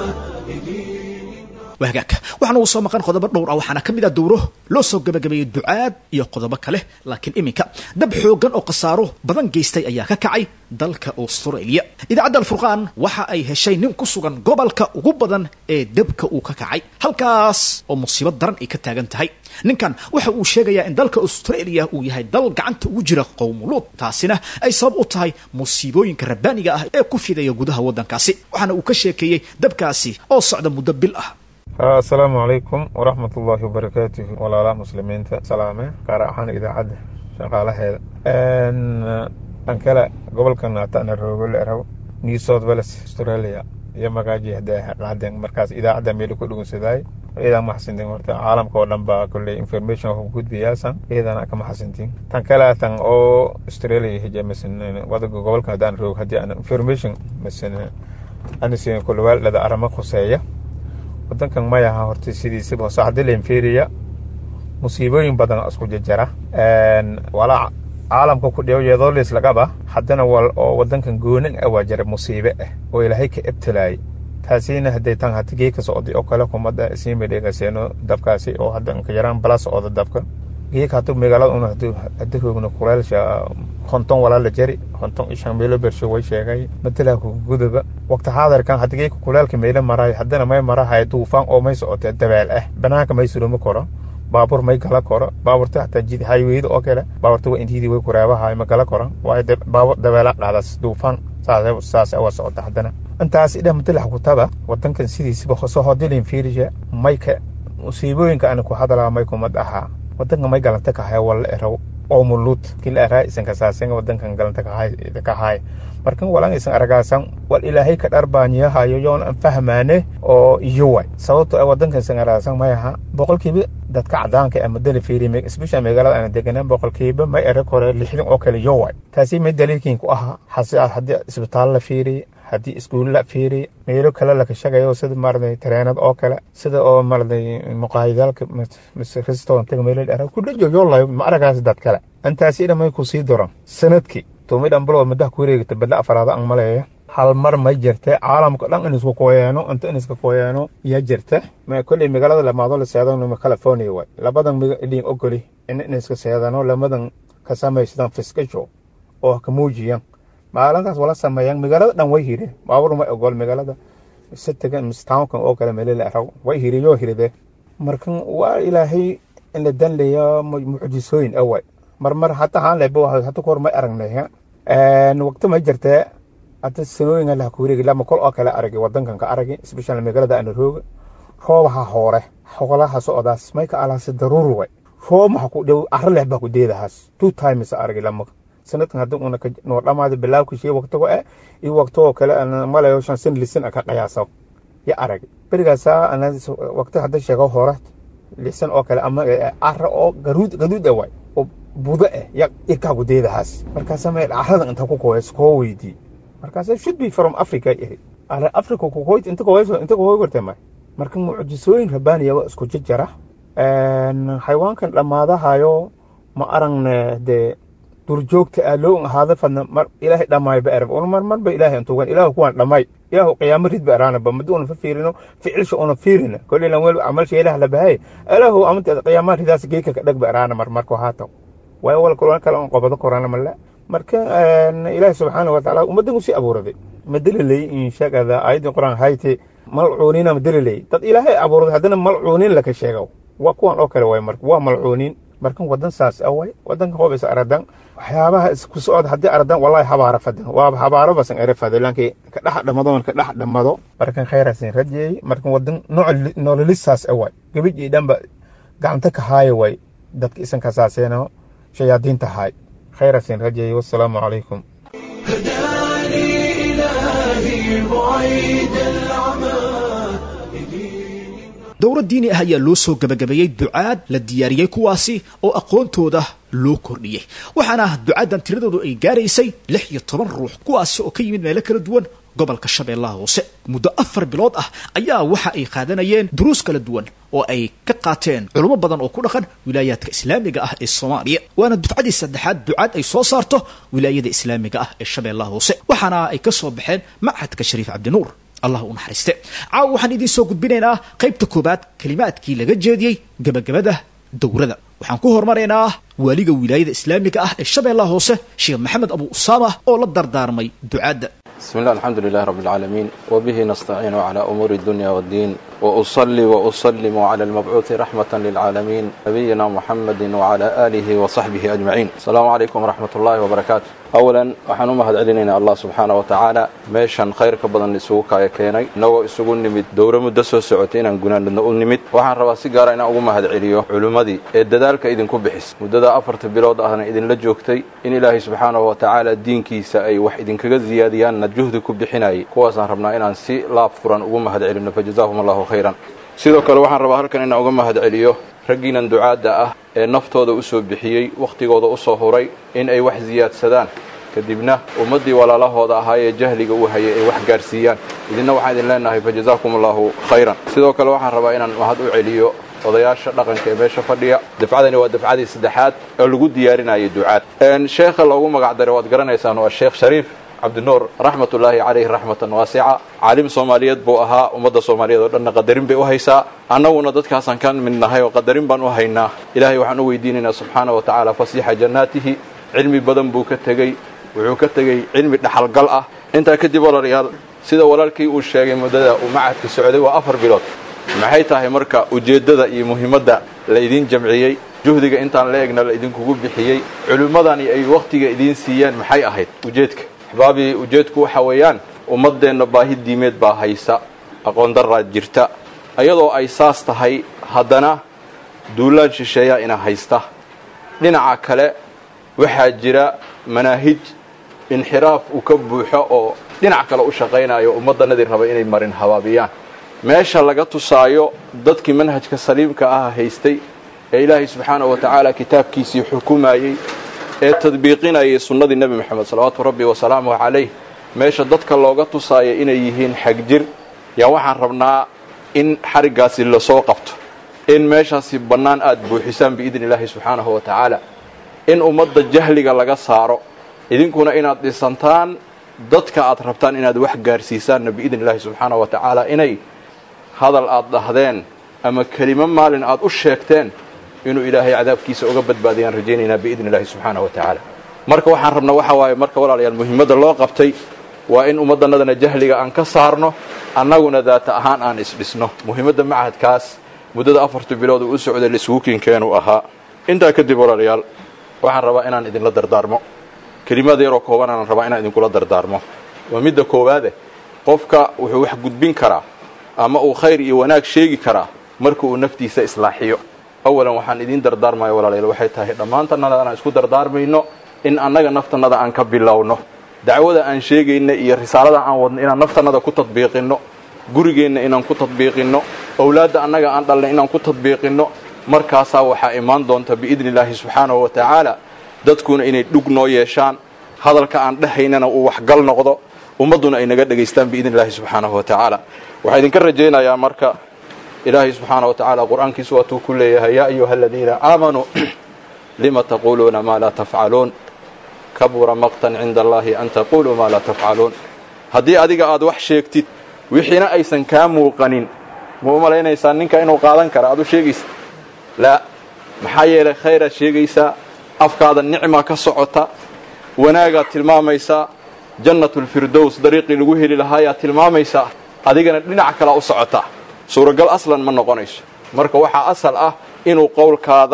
waa hagaagka waxaana uu soo maqan qodobo dhowr ah waxaana ka mid ah dowro loo soo gabagabeeyey ducaad iyo qodobo kale laakiin iminka dab xoogan oo khasaaro badan geystay ayaa ka kacay dalka australia idaacadda alfurqaan waxa ay heshay nin ku sugan gobolka ugu badan ee dabka uu ka kacay halkaas oo musiibo daran ay ka taagan tahay ninkan waxa uu sheegayaa in dalka australia uu yahay dal gacanta ugu jira qowmuluud taasina ay sabab u tahay musiibooyinka rabbaaniga ah ee ku fidaya gudaha waddankaasi waxaana uu ka sheekeeyey dabkaasi oo socda muddo bil ah asalaamu calaykum waraxmat ullaahi wabarakaatuhu walaalaha muslimiinta salaame gaar ahaan idaacadda shaqaalaheeda an kale gobolka naatana roogole rabo new south wales australia iyo magaaji hadeen markaas idaacadda meel ku dhugunsaday iyadaa maxasintin horta caalamka oo dhan baa kolley information ku gudbiyaasan iyadana ka maxasintin tan kale tan oo australia hija masan wadaga gobolka haddaan roog haddii aan information masan anisin kulwaal dhada arama khuseeya wadankan mayaha horta sidiisaba hoose haddii la inferiya musiibooyin badan isku jajara walaa caalamka ku dhiyo iyadoo liislagaba haddana wal oo wadankan goonan ah waa jira musiibe ah oo ilaahay ka ebtalaayay taasina hadday tan hatigii ka socday oo kale kumada isiinbay dhegaseeno dabkaasi oo hadda inka yaraan bala socda dabka geeka hadu magaalada una hadi roogna kuleelsha konton walaala jari konton ishan meelo bersho way sheegay matala gudaba waqti xaadirkan hadigeeka kuleelka meelo maraay haddana may marahay duufaan oo may socotee dabeel ah banaanka may surumi karo baabuur may gala koro baabuurta hataa jid hayweyda oo kale baabuurta waa intiidii way kuraabahay ma gala koran waayo baabuur dabeela qaadas duufaan saas waa socota haddana intaas idha matalax kutaba wadankan sidiisaba hoso hodilin fiirisha mayka musiibooyinka ana ku hadalaa may kumad ahaa wadanka may galanta kahay wala eraw oo muluud kila araa isan kasaasen wadankan galanta kahay markan walan isan aragaasan wal ilaahay ka dharbaanyahayo yoon an fahmaane oo iyo way sababto ay wadankan isan aragaasan mayaha boqolkiiba dadka cadaanka ama dala fiiri especially magaalada aan deganaan boqolkiiba may erag hore lixdan oo kale iyo way taasi may daliilkiin ku ahaa haddii isbitaal la fiiriy haddii iskuul la fiiriy meelo kale laka shagayo sida maaragtay tareenad oo kale sida oo maaragtay muqaayadaalka mise restaurantiga meelo dheera ku dhajo yoolayo ma aragaas dad kale intaasi dhamay ku sii doran sanadkii tumi dhanbalo madax ku wareegata badla afaraada an maleeya hal mar may jirta caalamka dhan in isku kooyaano inta in iska kooyaano yaa jirta kolley magaalada lamaado la seedano california waay labadan idin ogoli in in iska seedano lamadan ka samaysadaan fiskasho oo ka muujiyaan maalinkaas wala sameeyaan magaalada dhan way hireen baabuur ma ogol magaalada sitagan mistownkan oo kale meelele araw way hiriyoo hiride markan waa ilaahay in la danlaya mucjisooyin away marmar hata haan leba hata kahor may aragnay waqti may jirtee hata sanooyin lah ku wareegi lama kol oo kale aragi wadankan ka aragi especially magaalada ana rooga roobaha hoore xoolaha socdaas may ka alaasi daruur way roob maxa ku dhow arro leh baa ku deedahaas two times aragi lama sanadkan hadda una noo dhamaada bilaawka shey waqtigo eh iyo waqtigoo kale ana malayo shan san lisan ka qiyaaso ya aragi berigaasa ana waqti hadda sheego hore lisan oo kale ama arro oo garuud gaduud ah waay oo budo ah ya irkaa ku deedahaas markaasa may carrada inta ku kooyas koo weydii markaasa should be from africa iri africa kukoyt inta kooyso inta kooy gartay may marka mucjisooyin rabbaaniya waa isku jajara xayawaankan dhammaadahayo ma aragne dee durjoogta ah loo ahaada fadna mar ilaahay dhammaay ba erab una mar marba ilaahay antugan ilaahu kuwan dhammaay ilaahu qiyaamo rid ba eraanaba madi una fafiirino ficilsha una fiirina koley lan wel camalsha ilaah la bahay ilaahu amanteeda qiyaama ridaas geeka ka dhag ba eraana mar marko haataw waayo wal kulan kale on qobado korana male marka ilaahay subxaana wa tacaala ummaddan usii abuuraday madalilay inshagada aayadii qur-aan hayte malcuuniina madalilay dad ilaahay abuuraday haddana malcuuniin laka sheego waa kuwan oo kale waay marka waa malcuuniin markan wadan saas away wadanka hoob is aradan waxyaabaha isku socod haddii aradan wallahi habaara fadan waaba habaaro basan ere fada lankii ka dhex dhamado ka dhex dhamado markan khayrasin rajeeyey markan wadan nololisaas away gabadhii dhanba gacanta ka haaya way dadka isan kasaaseeno shayaadiinta haay khayrasin rajeeyey wassalaamu calaykum هداني إلهي بعيد العمى dowro diini ah ayaa loo soo gebagabeeyey ducaad la diyaariyey kuwaasi oo aqoontooda loo kordhiyey waxaana ducaadan tiradoodu ay gaaraysay lix iyo toban ruux kuwaasi oo ka yimid meelo kala duwan gobolka shabeellaha hoose muddo afar bilood ah ayaa waxa ay qaadanayeen duruus kala duwan oo ay ka qaateen culummo badan oo ku dhaqan wilaayaadka islaamiga ah ee soomaaliya waana dufcadii saddexaad ducaad ay soo saarto wilaayada islaamiga ah ee shabeellaha hoose waxaana ay ka soo baxeen machadka shariif cabdinuur allah u naxariiste caawa waxaan idiin soo gudbinaynaa qaybta koobaad kelimaadkii laga jeediyey gebagabada dowrada waxaan ku hormaraynaa waaliga wilaayada islaamiga ah ee shabeellaha hoose sheekh maxamed abu usaama oo la dardaarmay ducaadda بسم الله الحمد لله رب العالمين وبه نستعين على أمور الدنيا والدين وأصلي وأسلم على المبعوث رحمة للعالمين نبينا محمد وعلى آله وصحبه أجمعين السلام عليكم ورحمة الله وبركاته أولا waxaan u mahad celinayna allah subxaana wa tacaala meeshan khayrka badan isugu kaaya keenay inagoo isugu nimid dowro muddo soo socotay inaan gunaanadna u nimid waxaan rabaa si gaara inaan ugu mahad celiyo culimmadii ee dadaalka idinku bixis muddada afarta bilood ahna idinla joogtay in ilaahay subxaanahu wa tacaala diinkiisa ay wax idinkaga ziyaadiyaanna juhdi ku bixinayay kuwaasaan rabnaa inaan si laab furan ugu mahad celino fajazaahum allahu khayran sidoo kale waxaan rabaa halkan inaan uga mahad celiyo raggiinan ducaadda ah ee naftooda u soo bixiyey wakhtigooda u soo huray in ay wax siyaadsadaan kadibna ummaddii walaalahooda ahaa ee jahliga u hayay ay wax gaarsiiyaan idinna waxaan idin leenahay fajazaakum allahu khayran sidoo kale waxaan rabaa inaan mahad u celiyo odayaasha dhaqanka ee meesha fadhiya dafcadani waa dafcadii saddexaad oo lagu diyaarinayay ducaad sheekha loogu magac daray waad garanaysaan waa sheekh shariif cabdinuur raxmatullaahi calayhi raxmatan waasica caalim soomaaliyeed buu ahaa ummadda soomaaliyeed oo dhanna qadarin bay u haysaa annaguna dadkaasaan ka mid nahay oo qadarin baan u haynaa ilaahay waxaan u weydiinaynaa subxaana wa tacaala fasiixa jannaatihi cilmi badan buu ka tegey wuxuu ka tegey cilmi dhaxalgal ah intaa kadib walaalayaal sida walaalkii uu sheegay muddada uu macadka socday waa afar bilood maxay tahay marka ujeeddada iyo muhiimadda la idiin jamciyey juhdiga intaan la egna la idinkugu bixiyey culimmadani ay wakhtiga idiin siiyeen maxay ahayd ujeedka axbaabii ujeedku waxa weeyaan ummaddeenna baahi diimeed baa haysa aqoon daraad jirta iyadoo ay saas tahay haddana duulaan shisheeyaa ina haysta dhinaca kale waxaa jira manaahij inxiraaf uu ka buuxo oo dhinac kale u shaqaynayo ummaddanadii raba inay marin habaabiyaan meesha laga tusaayo dadkii manhajka saliimka ah haystay ee ilaahay subxaanahu wa tacaala kitaabkiisii xukumayey ee tadbiiqinayay sunnadii nebi moxamed salawaatu rabbi wasalaamuhu calayh meesha dadka looga tusaayo inay yihiin xagjir yaa waxaan rabnaa in xariggaasi lasoo qabto in meeshaasi bannaan aad buuxisaan biidni illaahi subxaanahu wa tacaala in ummadda jahliga laga saaro idinkuna inaad dhisantaan dadka aad rabtaan inaad wax gaarsiisaanna biidni illaahi subxaanahu wa tacaala inay hadal aad dhahdeen ama kelimo maalin aad u sheegteen inuu ilaahay cadaabkiisa uga badbaadiyaan rajaynaynaa biidni illaahi subxaanahu wa tacaala marka waxaan rabnaa waxa waaye marka walaalayaal muhiimadda loo qabtay waa in ummaddannadana jahliga aan ka saarno annaguna daata ahaan aan isdhisno muhiimadda machadkaas muddada afarta bilood uu u socday laisugu kiinkeenuu ahaa intaa kadib walaalayaal waxaan rabaa inaan idinla dardaarmo kelimaad yaroo kooban aanan rabaa inaan idinkula dardaarmo waa midda koowaade qofka wuxuu wax gudbin karaa ama uu khayr iyo wanaag sheegi karaa marka uu naftiisa islaaxiyo awalan waxaan idiin dardaarmaya walaalayaal waxay tahay dhammaantannada aan isku dardaarmayno in annaga naftannada aan ka bilowno dacwada aan sheegayna iyo risaalada aan wadno inaan naftannada ku tadbiiqinno gurigeenna inaan ku tadbiiqinno owlaadda annaga aan dhalnay inaan ku tadbiiqinno markaasaa waxaa imaan doonta biidni illaahi subxaanahu wa tacaala dadkuna inay dhug noo yeeshaan hadalka aan dhahaynana uu waxgal noqdo ummadduna ay naga dhegaystaan biidni illaahi subxaanahu wa tacaala waxaa idinka rajaynayaa marka ilaahay subxaana wa tacaala qur-aankiisu waatuu ku leeyahay yaa ayuha aladiina aamanuu lima taquuluuna maa laa tafcaluun kabura maqtan cinda allahi an taquluu maa laa tafcaluun haddii adiga aad wax sheegtid wixiina aysan kaa muuqanin ma u malaynaysaa ninka inuu qaadan kara aad u sheegaysa laa maxaa yeelay khayraad sheegaysaa afkaada nicma ka socota wanaagaad tilmaamaysaa jannatulfirdows dariiqii lagu heli lahaayaad tilmaamaysaa adigana dhinac kalea u socotaa suuragal aslan ma noqonayso marka waxaa asal ah inuu qowlkaada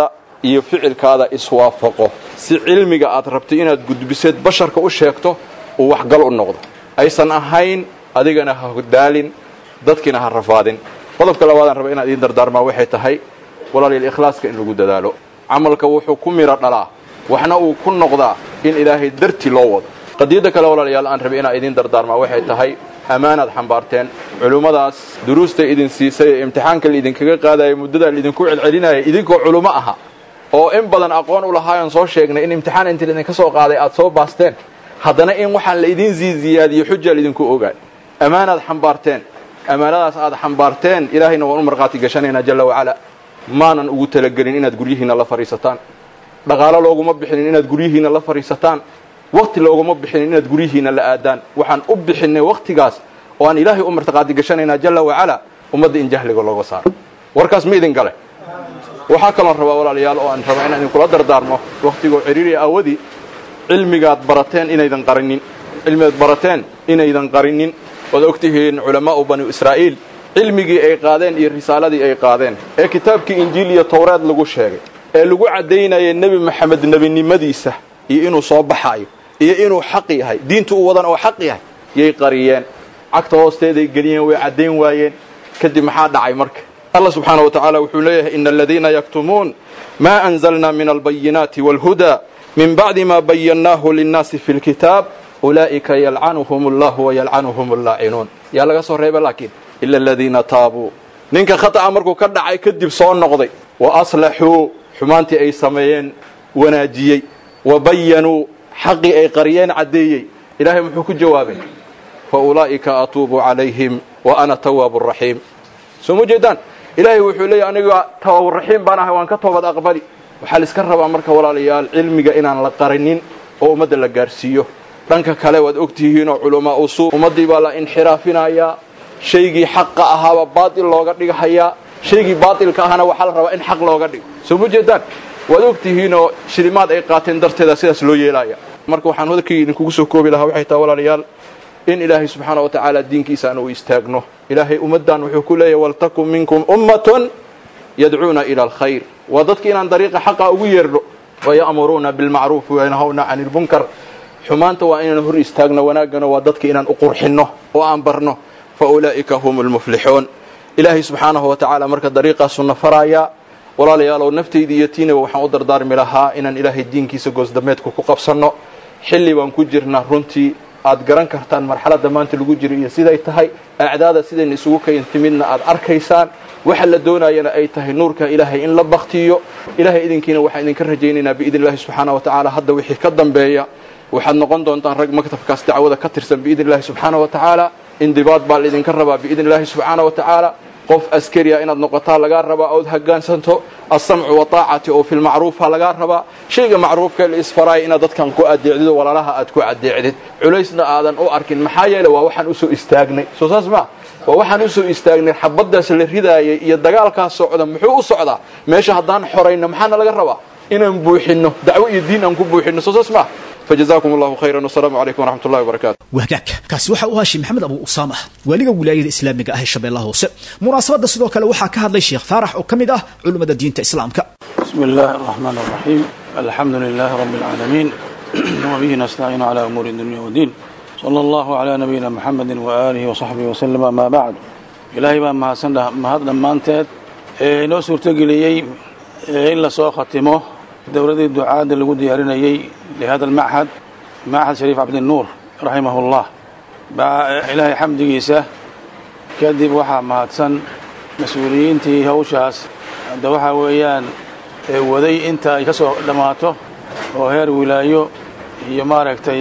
iyo ficilkaada iswaafaqo si cilmiga aad rabtay inaad gudbiseed basharka u sheegto uu waxgal u noqdo aysan ahayn adigana ha daalin dadkiina ha rafaadin qodobka labaadaan raba inaan idiin dardaarmaa waxay tahay walaalayaal ikhlaaska in lagu dadaalo camalka wuxuu ku miro dhalaa waxna uu ku noqdaa in ilaahay darti loo wado qadiyadda kale walaalayaal aan rabay inaan idiin dardaarmaa waxay tahay ammaanaad xambaarteen culummadaas duruusta idin siisay ee imtixaanka laidinkaga qaadaya muddadaa laidinku celcelinaya idinkoo culummo aha oo in badan aqoon u lahaayoon soo sheegnay in imtixaan inta laidinka soo qaaday aad soo baasteen haddana in waxaan la idiin ziiziyaadiyo xujaa laidinku ogaay ammaanaad xambaarteen ammaanadaas aad xambaarteen ilaahayna waan u markhaati gashanaynaa jalla wacala maanan ugu talagelin inaad guryihiinna la fadhiisataan dhaqaalo looguma bixinin inaad guryihiinna la fadhiisataan wakti looguma bixinin inaad guryihiinna la aadaan waxaan u bixinay wakhtigaas oo aan ilaahay u martiqaadi gashanaynaa jalla wacala ummadda in jahliga looga saaro warkaas ma idin gale waxaa kaloon rabaa walaalayaal oo aan rabaa inaan idinkula dardaarmo wakhtigoo ciriiri awadii cilmigaad barateen inaydan qarinin cilmigaad barateen inaydan qarinin waad ogtihiin culamaa'u banu israa'iil cilmigii ay qaadeen iyo risaaladii ay qaadeen ee kitaabkii injiil iyo towreed lagu sheegay ee lagu caddaynayay nebi maxamed nebinimadiisa iyo inuu soo baxaayo iyo inuu xaq yahay diintu u wadan oo xaq yahay yay qariyeen cagta hoosteeday geliyeen way caddayn waayeen kadib maxaa dhacay marka allah subxaana wa tacaala wuxuu leeyahay ina aladiina yaktumuun maa anzalna min albayinaati wاlhudaa min bacdi ma bayannaahu linnaasi fi lkitaab ulaa'ika yalcanuhum allahu wayalcanuhum allaacinuun yaa laga soo reeba laakiin ila aladiina taabuu ninka khata'a markuu ka dhacay kadib soo noqday wa aslaxuu xumaantii ay sameeyeen wanaajiyey wa bayanuu xaqii ay qariyeen caddeeyey ilaahay muxuu ku jawaabay fa ulaa'ika atuubu calayhim wa ana tawaabu raxiim soo ma jeedaan ilaahay wuxuu leeyahy aniga tawaaburaxiim baan ahay waan ka toobad aqbali waxaa la iska rabaa marka walaalayaal cilmiga inaan la qarinin oo ummadda la gaarsiiyo dhanka kale waad ogtihiinoo culamaa usuu ummaddii baa la inxiraafinayaa shaygii xaqa ahaaba baatil looga dhighayaa shaygii baatilka ahana waxaa la rabaa in xaq looga dhigo soo ma jeedaan waad ogtihiinoo shilimaad ay qaateen darteeda sidaas loo yeelaya marka waxaan hadalkii idinkugu soo koobi lahaa waxay tahay walaalayaal in ilaahay subxaana wa tacaala diinkiisa aan u istaagno ilaahay ummaddan wuxuu ku leeyahy waltakun minkum ummatun yadcuuna ila alkhayr waa dadki inaan dariiqa xaqa ugu yeerdho waya'muruuna bilmacruufi wayanhawna cani lmunkar xumaanta waa inaan hor istaagno wanaaggana waa dadka inaan u qurxinno oo aan barno fa ulaa'ika hum lmuflixuun ilaahay subxaanahu wa tacaala marka dariiqaasuna faraayaa walaalayaalow naftayda iyo tiinaba waxaan u dardaarmi lahaa inaan ilaahay diinkiisa goosdameedku ku qabsanno xilli baan ku jirnaa runtii aad garan kartaan marxaladda maanta lagu jiro iyo siday tahay acdaada sidayna isugu kayn timidna aad arkaysaan waxa la doonayana ay tahay nuurka ilaahay in la baktiyo ilaahay idinkiina waxaan idinka rajaynaynaa biidn illahi subxaana wa tacaala hadda wixii ka dambeeya waxaad noqon doontaan rag maktabkaas dacwada ka tirsan biidn illahi subxaana wa tacaala indibaad baa laidinka rabaa biidn illahi subxaana wa tacaala qof askariya inaad noqotaa lagaa rabaa ood hoggaansanto alsamcu wataacati oo fi lmacruufa lagaa rabaa shayga macruufka la isfaraaya inaad dadkan ku adeecdido walaalaha aad ku adeecdid culaysna aadan u arkin maxaa yeele waa waxaan usoo istaagnay soo saas maa waa waxaan usoo istaagnay xabaddaas la ridaayay iyo dagaalkaas socda muxuu u socdaa meesha haddaan xorayno maxaana laga rabaa inaan buuxinno dacwo iyo diin aan ku buuxinno soo saas maa فجزاكم الله خيرا والسلام عليكم ورحمة الله وبركاته wagaag kaasi waxa uu haashim maxamed abu usaama waaliga wilaayada islaamiga ah ee shabeellaha hoose munaasabadda sidoo kale waxaa ka hadlay sheekh faarax oo ka mid ah culimmada diinta islaamka بسم الله الرحمن الرحيم الحمد لله رب العالمين وبه نستعين على أمور الدنيا والدين صلى الله على نبينا محمد وآله وصحبه وسلم ما بعد إلهي baa mahadsan mahad dhammaanteed ee inoo suurtogeliyey in la soo khatimo dowladii ducaadda lagu diyaarinayey lihada almachad machad shariif cabdinuur raximah ullah baa ilaahay xamdigiisa kadib waxaa mahadsan mas-uuliyiintii hawshaas hadda waxaa weeyaan waday inta ay ka soo dhammaato oo heer wilaayo iyo maaragtay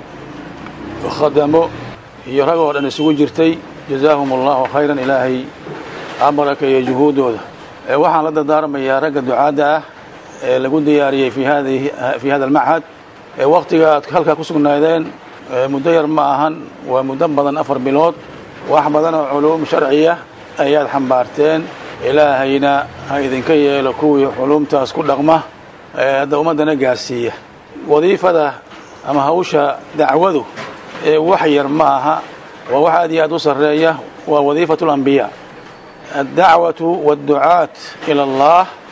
khadamo iyo rag oo dhan isugu jirtay jazaahum allahu khayran ilaahay abaraka iyo juhuuddooda waxaan la dardaarmayaa ragga ducaadda ah ee lagu diyaariyey fi hadihi fi hada almachad ee wakhtiga aad halkaa ku sugnaadeen muddo yar ma ahan waa muddo badan afar bilood wax badan oo culuum sharciya ayaad xambaarteen ilaahayna ha idinka yeelo kuwii culuumtaas ku dhaqma ee hadda ummaddana gaarsiiya wadiifada ama hawsha dacwadu ee wax yar ma aha waa wax aad iyo aad u sarreeya waa wadiifatu alambiyaa addacwatu waadducaat ila allah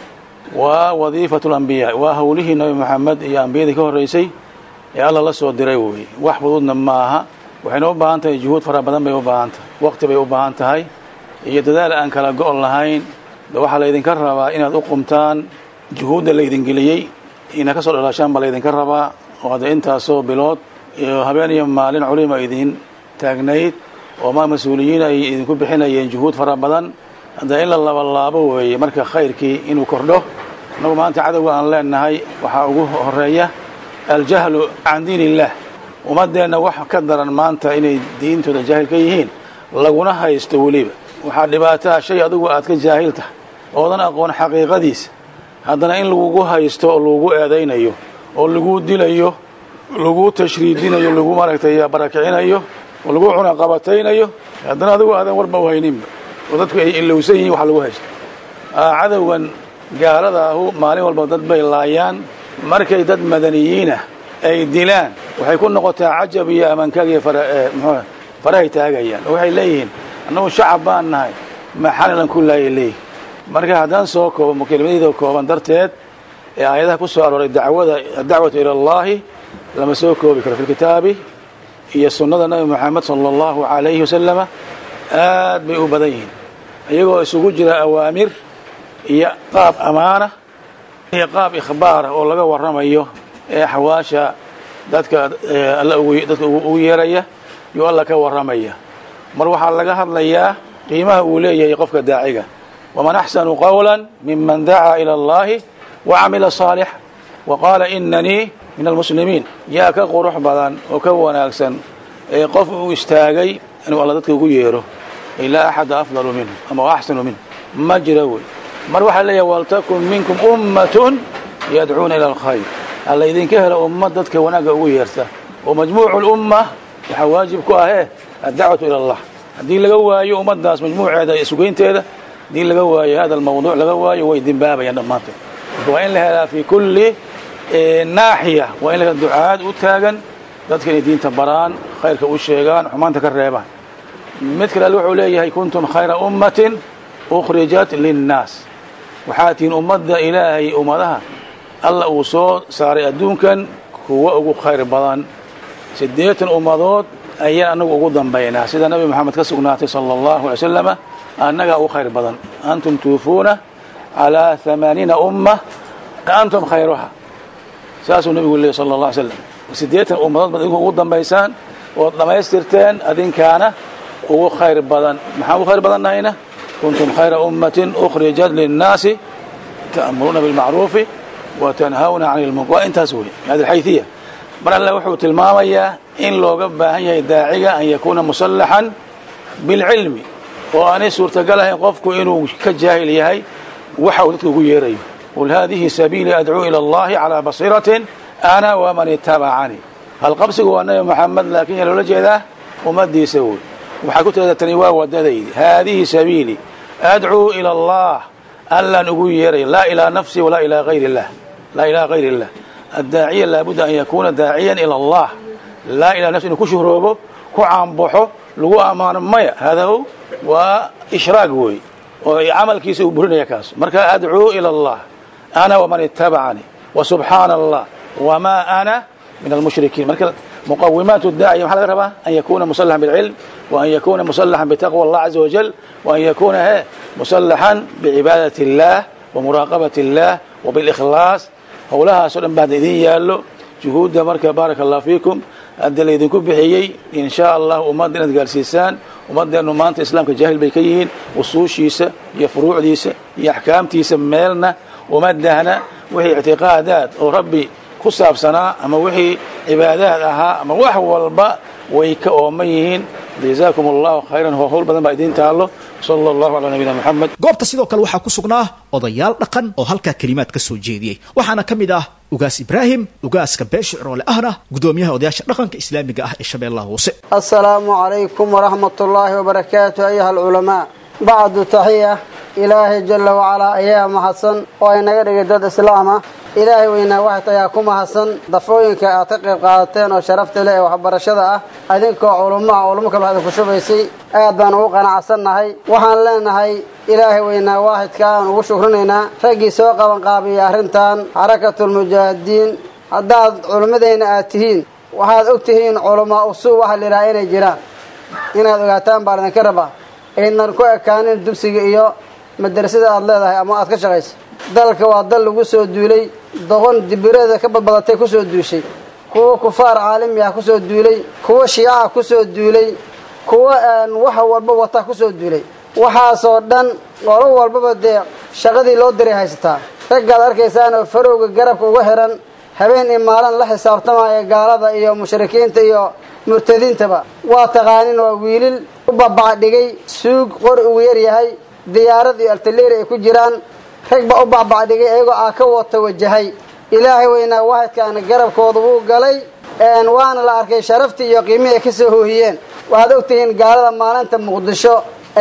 waa wadiifatu lambiyaa waa howlihii nabi moxamed iyo ambiyadii ka horraysay ee alla la soo diray weeye wax fududna maaha waxayna u baahan tahay juhuud fara badan bay u baahan tahay waqti bay u baahan tahay iyo dadaal aan kala go' lahayn waxaa laydinka rabaa inaad u qumtaan juhuudda laydin geliyey ina ka soo dhalaashaan baa laydinka rabaa oo hadda intaasoo bilood iyo habeen iyo maalin culima idin taagnayd oo ma mas-uuliyiin ay idinku bixinayeen juhuud fara badan hadda in la labalaabo weeye marka khayrkii inuu kordho annagu maanta cadowga aan leenahay waxaa ugu horeeya aljahlu can diin illaah ummaddeenna wax ka daran maanta inay diintooda jaahil ka yihiin laguna haysto weliba waxaa dhibaataa shay adigu aad ka jaahil tahay oodan aqoon xaqiiqadiisa haddana in lagugu haysto oo lagugu eedaynayo oo laguu dilayo laguu tashriidinayo lagu maaragtay barakicinayo oo lagu cunaqabataynayo haddana adigu aadan warba u hayninba oo dadku ay ilowsan yihiin wax lagu haysto cadowgan gaaladaahu maalin walba dad bay laayaan markay dad madaniyiinah ay dilaan waxay ku noqotaa cajab iyo amaankaagiyo mxuu farahay taagayaan oo waxay leeyihiin annagu shacab baan nahay maxalilan ku laayay leeyihin marka haddaan soo koobo kelimadayda kooban darteed ee aayadaha ku soo arooray dacwada adacwatu ila allahi lama soo koobi karo fi lkitaabi iyo sunnada nabi moxamed sala allahu calayhi wasalama aad bay u badan yihiin iyagoo isugu jira awaamir iyo qaab amaana iyo qaab ikhbaara oo laga warramayo ee xawaasha dadka alla dadka ugu yeeraya yuu alla ka warramaya mar waxaa laga hadlayaa qiimaha uu leeyahay qofka daaciga waman axsanu qawla miman dacaa ila allahi wacamila saalixa wa qaala inanii min almuslimiin yaa ka qurux badan oo ka wanaagsan ee qof uu istaagay inuu alla dadka ugu yeero ilaa axada afdalu minhu ama axsanu minhu ma jira wey mar waxaa leeyahay waltakun minkum ummatun yadcuuna ila alkhayr alla idinka helo ummad dadka wanaagga ugu yeerta oo majmuucu lumma waxaa waajib ku ahee addacwatu ila allah haddii laga waayo ummaddaas majmuuceeda isugeynteeda haddii laga waayo hada almawduuc laga waayo way dimbaabayaan dhammaantood marka waa in la helaa fi kulli naaxiya waa in la ducaad u taagan dadka inay diinta baraan khayrka u sheegaan xumaanta ka reebaan mid kale alle wuxuu leeyahay kuntum khayra ummatin ukhrijat linnaas waxaa tihiin ummadda ilaahay ummadaha alla uu soo saaray adduunkan kuwa ugu khayr badan siddeetan ummadood ayaan annagu ugu dambaynaa sida nabi moxamed ka sugnaatay sala allahu alay slama annagaa ugu khayr badan antum tuufuuna calaa hamaaniina umma antum khayruha saasuu nabigu leeyay sala allah alay slam siddeetan ummadood baad idinku ugu dambaysaan ood dhammaystirteen adinkaana ugu khayr badan maxaan ugu khayr badannahayna kuntum khayra ummatin ukhrijat linnaasi ta'muruuna bilmacruufi wa tanhawna cani lmunkar waa intaas wey hadi alxayhiya mar alle wuxuu tilmaamayaa in looga baahan yahay daaciga an yakuuna musallaxan bilcilmi oo aanay suurtagal ahayn qofku inuu ka jaahil yahay waxa uu dadka ugu yeerayo qul haadihi sabiilii adcuu ila allahi calaa basiiratin ana waman itabacanii halqabsigu waa nabi moxamed laakiin yaa loola jeedaa ummaddiisa wey waxaa ku tirada tani waa wadadaydi haadihi sabiilii adcuu ila allah allaan ugu yeeray laa ilaa nafsi walaa ilaa hayr illah laa ilaa hayr illah addaaciya laabudda an yakuuna daaciyan ila allah laa ilaa nafsi inuu ku shuhroobo ku caanbaxo lagu ammaano maya hadahu waa ishraag wey oo camalkiisa uu burinaya kaas marka adcuu ila allah ana waman itabacanii wa subxaana allah wamaa ana min almushrikiin marka muqawimaat daaciya maxaa laga rabaa an yakuna musalaxan bilcilm وأن يكون مسلحا بتقوى الله عز وجل وأن يكون هي مسلحا بعبادة الله ومراقبة الله وبالإخلاص howlahaas oo dhan baa idin yaallo juhuudda marka baaraka allah fiikum hadda laydinku bixiyey in sha allah ummadda inaad gaarsiisaan ummadeennu maanta islaamka jaahil bay ka yihiin usuushiisa iyo furuucdiisa iyo axkaamtiisa meelna uma dahna wixii ictiqaadaad oo rabbi ku saabsanaa ama wixii cibaadaad ahaa ama wax walba way ka ooman yihiin jazaakum allahu khayran hoo howl badan baa idiin taallo sala allahu calaa nabiyina moxamed goobta sidoo kale waxaa ku sugnaa odayaal dhaqan oo halkaa kelimaad ka soo jeediyey waxaana ka mid ah ugaas ibraahim ugaaska beeshicroole ahna gudoomiyaha odayaasha dhaqanka islaamiga ah ee shabeellaha hoose السلام عليكم ورحمة الله وبركاته أيها العلماء بعد تحية ilaahay jalla wacalaa ayaa mahadsan oo ay naga dhigay dad islaam ah ilaahay weynaa waxat ayaa ku mahadsan dafooyinka aad ka qayb qaadateen oo sharafta leh ee waxbarashada ah adinkoo culummo ah culummo kale waxda ku shubaysay aad baan ugu qanacsannahay waxaan leenahay ilaahay weynaa waaxidka aan ugu shukrinaynaa raggii soo qabanqaabiyay arrintan xarakatulmujaahidiin haddaad culummadeenna aad tihiin waxaad og tihiin culamaa usuu waxa la yidhaha inay jiraan inaad ogaataan baa idinka rabaa aynan ku ekaanin dugsiga iyo madrasada aad leedahay ama aad ka shaqaysa dalka waa dal lagu soo duulay doqon dibirada ka badbadatay ku soo duushay kuwa kufaar caalami ah ku soo duulay kuwa shiicaha ku soo duulay kuwa wax walba wata ku soo duulay waxaasoo dhan qolo walbaba dee shaqadii loo diray haysataa raggaad arkaysaan oo farowga garabka uga xihan habeen iyo maalin la xisaabtamaya gaalada iyo mushrikiinta iyo murtadiintaba waa taqaanin waa wiilil u babacdhigay suug qori ugu yar yahay diyaarad iyo altaleeri ay ku jiraan rag ba u babacdhigay iyagoo aa ka wata wajahay ilaahay weynaa waahidkaana garabkooda wuu galay waana la arkay sharaftii iyo qiimihii ay ka soo hoohiyeen waxaad ogtihiin gaalada maalinta muqdisho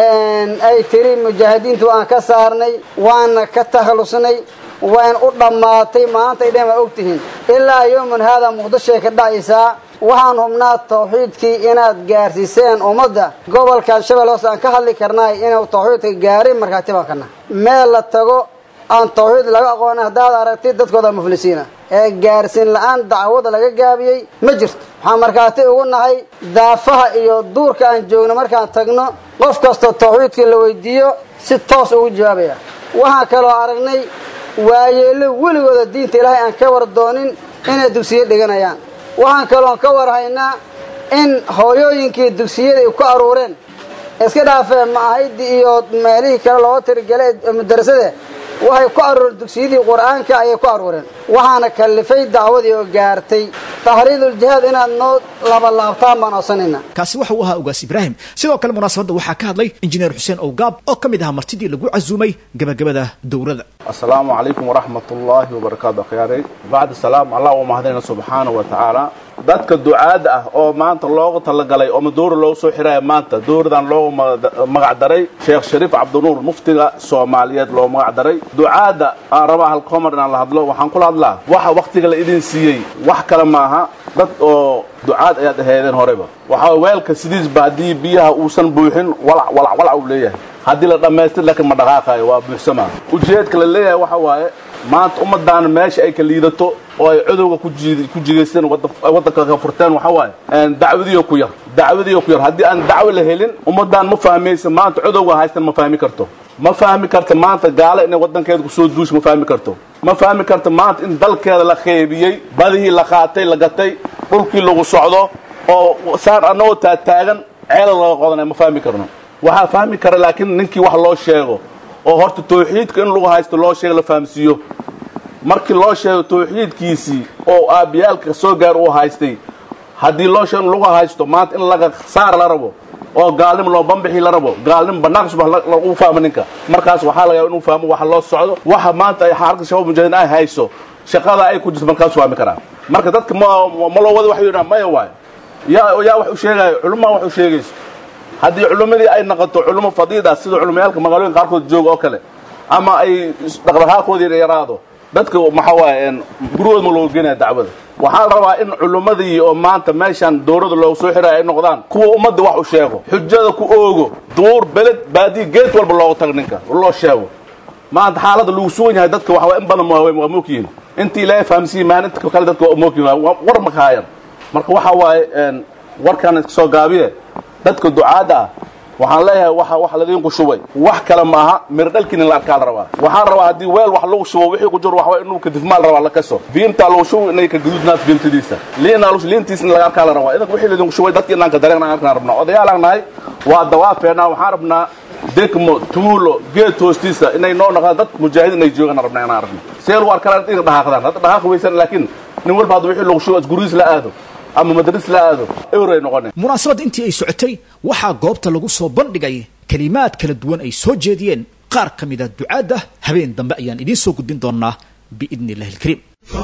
ay tiri mujaahidiintu waan ka saarnay waana ka takhalusnay wayn u dhammaatay maanta ay dhan waa ogtihiin ilaa yowman haadaa muqdishoay ka dhacaysaa waxaan hubnaa tawxiidkii inaad gaarsiiseen ummadda gobolkan shabeelle hoose aan ka hadli karnaay inuu tawxiidka gaaray markhaati baan kana meel la tago aan tawxiid laga aqoonin haddaad aragtid dadkooda muflisiina ee gaarsiin la-aan dacwada laga gaabiyey ma jirto waxaan markhaati ugu nahay daafaha iyo duurka aan joogno markaan tagno qof kastoo tawxiidkii la weydiiyo si toos ugu jawaabaya waxaan kaloo aragnay waayeelo weligooda diinta ilaahay aan ka war doonin inay dugsiyo dhiganayaan waxaan kaloon ka war haynaa in hooyooyinkii dugsiyada ay ku aruureen iska dhaafee maahaydi iyo meelihii kale looga tirigelay madarasade waxay ku aruureen dugsiyadii qur-aanka ayay ku aruureen waxaana kallifay dacwadii oo gaartay tahriiduljihaad inaad noo labalaabtaan baan codsanayna kaasi waxa uu ahaa ogaas ibraahim sidoo kale munaasabadda waxaa ka hadlay injineer xuseen owgaab oo ka mid ahaa martidii lagu casuumay gabagabada dowladda asalaamu calaykum waraxmat ullaahi wabarakaatu akhyaarey bacd salaam allah u mahadayna subxaana wa tacaala dadka ducaadda ah oo maanta loogu talagalay oo maduura loogu soo xiraya maanta dowradan loogu magac daray sheekh shariif cabdinuur muftiga soomaaliyeed loo magac daray ducaadda aan rabaa halkoomar inaan la hadlo waxaan kula hadlaa waxa waktiga la idin siiyey wax kale maaha dad oo ducaad ayaad aheedeen horeba waxaa weelka sidiisba haddii biyaha uusan buuxin walac walac walac uu leeyahay haddii la dhammaystir laakiin ma dhaqaaqayo waa buuxsamaa ujeedka la leeyahay waxa waaye maanta ummaddaana meesha ay ka liidato oo ay cudowga ku jigaysteen waddanka ka furteen waxa waaye dacwadiyo ku yar dacwadiyo ku yar haddii aan dacwo la helin ummaddaan ma fahmaysa maanta cudowga haystan ma fahmi karto ma fahmi karta maanta gaalo inay waddankeeda kusoo duusha ma fahmi karto ma fahmi karta maanta in dalkeeda la qeybiyey badihii la qaatay la gatay dhulkii lagu socdo oo saan annagoo taagtaagan ceelal laga qodanay ma fahmi karno waxaa fahmi kara laakiin ninkii wax loo sheego oo horta tawxiidka in lagu haysto loo sheego la fahamsiiyo markii loo sheego tawxiidkiisii oo aabbiyaalka soo gaar uu haystay haddii loo sheego in lagu haysto maanta in laga saar la rabo oo gaalnimo loo bambixi la rabo gaalnimo banaanka subax lagu fahmo ninka markaas waxaa laga yaaba inuu fahmo waxa loo socdo waxa maanta ay xaarka shabaab mujaahidiin ay hayso shaqada ay ku jirto markaas fahmi karaa marka dadka ma ma loo wada wax yidhaa maya waayo yaa yaa wax u sheegayo culummaa wax u sheegayso haddii culummadii ay noqoto culummo fadiida sida culumayaalka magaalooyinka qaarkood jooga oo kale ama ay dhaqdhaqaaqoodii yaraado dadka maxaa waaye gurigooda ma looga geenaya dacwada waxaa la rabaa in culummadii oo maanta meeshan dowladda loogu soo xiraya ay noqdaan kuwa ummadda wax u sheego xujada ku oogo duur beled baadiya geed walba loogu tago ninka loo sheego maanta xaaladda lagu sugan yahay dadka waxaa in badan waa moogyihiin intii ilaahay fahamsiiyey maalinta kale dadka waa moogyihin war ma kahaayan marka waxa waaye warkaan iska soo gaabiye dadka ducaadda ah waxaan leeyahay waxa wax ladiinku shubay wax kale ma aha mirdhalkiina la arkaa la rabaa waxaan rabaa haddii weel wax lagu shubo wixii ku jiro waxaa inuu kadifmaal rabaa la kaso fiimtaa lagu shubo inay ka gaduudnaad fiimtadiisa liinaa liintiisa in laga arkaa la rabaa idanka wixii ladinku shubay dadka inaan ka dareen aan arkaan rabnaa odayaalaan nahay waa dawaafeenaa waxaan rabnaa degmo tuulo geed hoostiisa inay noo noqdaan dad mujaahidiin ay joogaan rabnaa inaan aragno see lagu arkaa inay dhaqaaqdaan hadda dhaqaaq weysan laakiin nin walba hadda wixii lagu shubo gurigiis la aado ama madris la aado ewray noqone munaasabadda intii ay socotay waxaa goobta lagu soo bandhigay kelimaad kala duwan ay soo jeediyeen qaar ka mida ducaadda habeen dambe ayaan idiin soo gudbin doonaa biidni illahi alkariim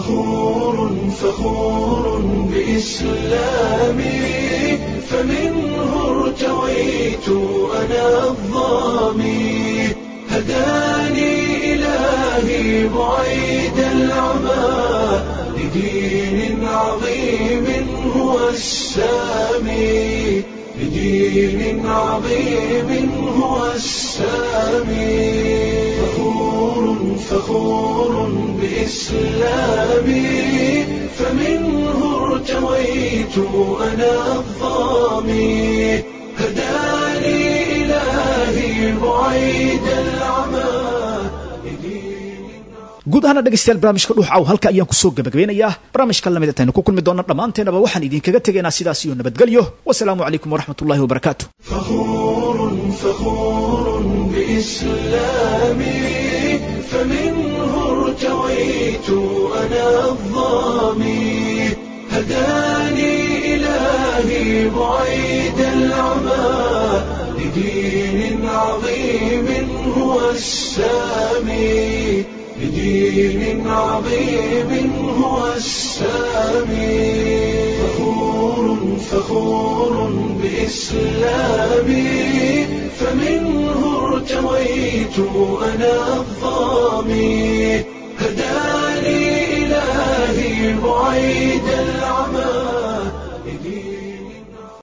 فخور فخور بإسلامي فمنه ارتويت أنا الظامي هداني إلهي بعيد العمى لدين عظيم هو السامي لدين عظيم هو السامي فخور فخور بإسلامي فمنه ارتويت أنا الظامي هداني إلهي بعيد العمى guud ahaana dhegaystayaal barnaamijka dhuuxaw halka ayaan kusoo gabagabeynayaa barnaamijka lamid ataynu ku kulmi doona dhammaanteenaba waxaan idinkaga tegaynaa sidaas iyo nabadgelyo wasalaamu calaykum waraxmat ullahi wabarakaatu فخور فخور بإسلامي فمنه ارتويت أنا الظامي هداني إلهي بعيد العمى لدين عظيم هو السامي لدين عظيم هو السامي فخور فخور بإسلامي فمنه ارتويت أنا الظامي هداني إلهي بعيد